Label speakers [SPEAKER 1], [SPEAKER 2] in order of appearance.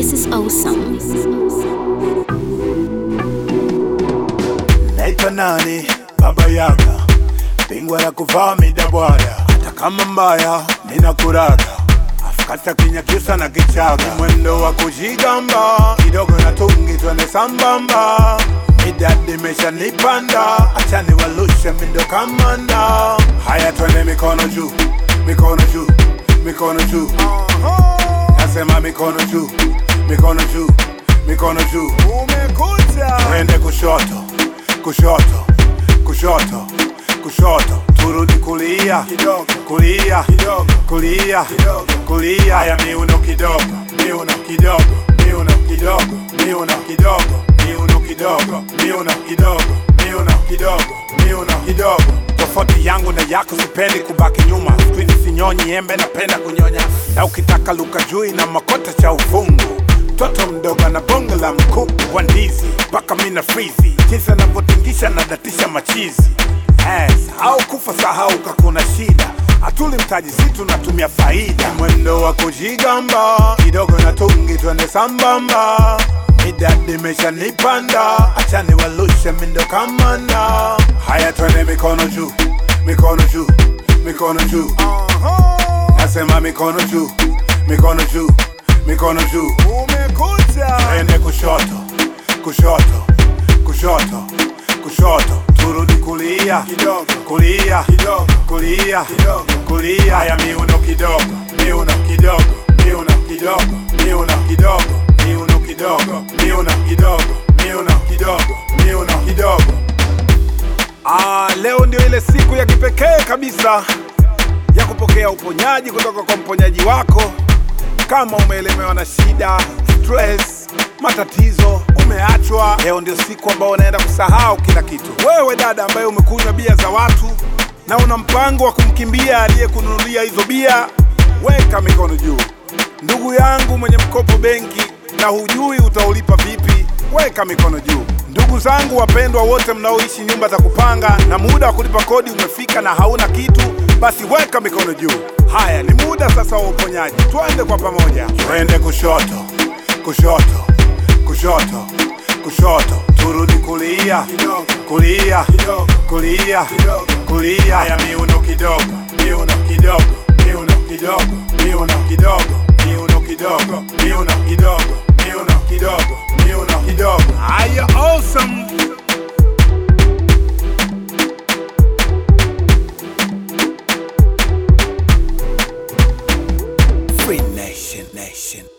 [SPEAKER 1] This is awesome.
[SPEAKER 2] Naitwa nani? Baba Yaga, bingwa la kuvaa midabwada, hata kama mbaya ninakuraga afkata kinyakyusa na kichaga, mwendo wa kujigamba kidogo na tungi, twende sambamba, midadi imeshanipanda, acha niwalushe mindo kamanda. Haya, twende mikono juu, mikono juu, mikono juu, nasema mikono juu, mikono juu, mikono juu, umekuja, twende kushoto kushoto kushoto kushoto turudi kulia kidogo kulia kidogo kulia kidogo kulia haya miuno kidogo miuno kidogo miuno kidogo miuno kidogo miuno kidogo miuno kidogo miuno kidogo miuno kidogo tofauti yangu na yako sipendi kubaki nyuma skwizi sinyonyi embe napenda kunyonya na ukitaka luka jui na makota cha ufungu mtoto mdogo na bonge la mkuku wa ndizi mpaka mina frizi jinsi anavyotingisha na datisha machizi yes, au kufa sahau kakuna shida hatuli mtaji si tunatumia faida mwendo wa kujigamba kidogo na tungi twende sambamba midadi imeshanipanda acha niwalushe mindo kamanda haya twende mikono juu mikono juu mikono juu nasema mikono juu mikono juu mikono juu umekuja twende kushoto kushoto kushoto kushoto turudi kulia kidogo kulia kidogo kulia kidogo kulia haya miuno kidogo miuno kidogo miuno kidogo miuno kidogo miuno kidogo miuno kidogo miuno kidogo miuno kidogo Ah, leo ndio ile siku ya kipekee kabisa ya kupokea uponyaji kutoka kwa mponyaji wako. Kama umeelemewa na shida, stress, matatizo, umeachwa, leo ndio siku ambao unaenda kusahau kila kitu. Wewe dada ambaye umekunywa bia za watu na una mpango wa kumkimbia aliyekununulia hizo bia, weka mikono juu. Ndugu yangu mwenye mkopo benki na hujui utaulipa vipi, weka mikono juu. Ndugu zangu wapendwa wote mnaoishi nyumba za kupanga na muda wa kulipa kodi umefika na hauna kitu, basi weka mikono juu. Haya, ni muda sasa wa uponyaji. Twende kwa pamoja, twende kushoto, kushoto, kushoto, kushoto, turudi kulia, kulia, kulia, kulia. Haya, miuno kidogo, miuno kidogo, miuno kidogo, miuno kidogo, miuno kidogo, miuno kidogo, miuno kidogo, miuno kidogo. Haya, awesome. Free Nation Nation.